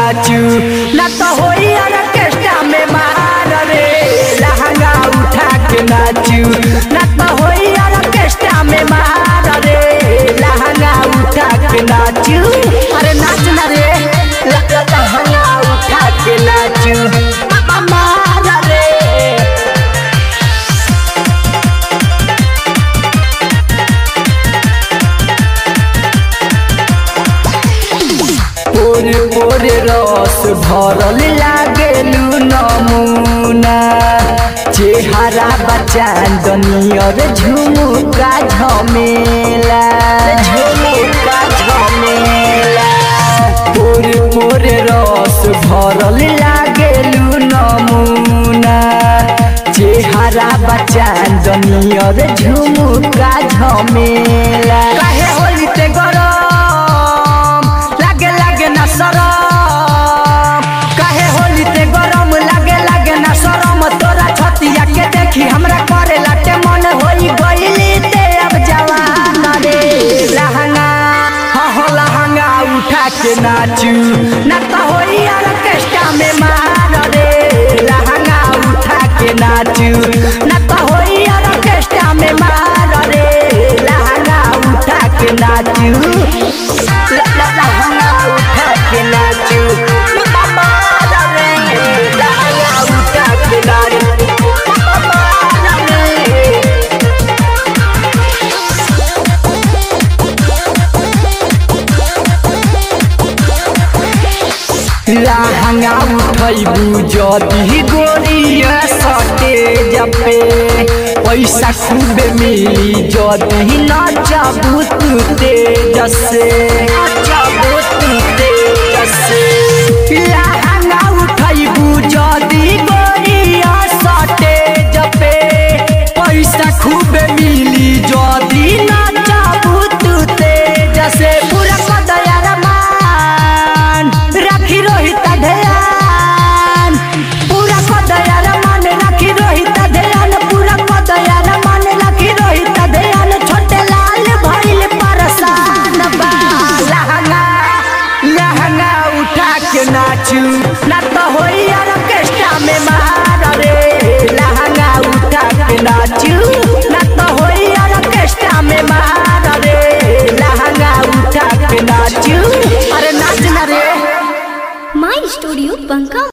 नाचू ना तो होई ऑर्केस्ट्रा में मार रे लहंगा उठा के नाचू ना तो होई ऑर्केस्ट्रा में मार रे लहंगा उठा के नाचू अरे नाच ना रे ल- ल- लहंगा उठा के नाचू मा- मार रे पोरे पोरे रस भरल लागेलु नमुना चेहरा बचान दनियर झुमुका झमेला झुमुका झमेला पोरे पोरे रस भरल लागेलु नमुना चेहरा बचान दनियर झुमुका झमेला काहे होली ते गरम लागे लागे ना सरम काहे होली ते गरम लागे लागे ना सरम तोरा छतिया के देखी हमरा करे लाटे मन होई गईली ते अब जवान रे लहंगा हो हो लहंगा उठा के नाचू ना तो होई ऑर्केस्ट्रा में मार रे लहंगा उठा के नाचू ना तो होई ऑर्केस्ट्रा में मार रे लहंगा उठा के नाचू ल- ल- लहंगा उठा के नाचू मार रे लहंगा उठा के नाचू मार रे लहंगा उठैबू जदी गोरिया सटे जपे पैसा खूबे मिली जदी नचबू तू तेज से नचबू तू तेज से लहंगा उठैबू जदी गोरिया सटे जपे पैसा खूबे मिली जदी नचबू तू तेज से पूरा कदया रमान राखी रोहित ध्यान पूरा कदया रमान राखी रोहित ध्यान पूरा कदया रमान राखी रोहित ध्यान छोटे लाल भइल परसान बा लहंगा लहंगा उठा के नाचू ना तो होई ऑर्केस्ट्रा में मार रे लहंगा उठा के नाचू ना तो होई ऑर्केस्ट्रा में मार रे लहंगा उठा के नाचू अरे नाच ना रे माई स्टूडियो बंका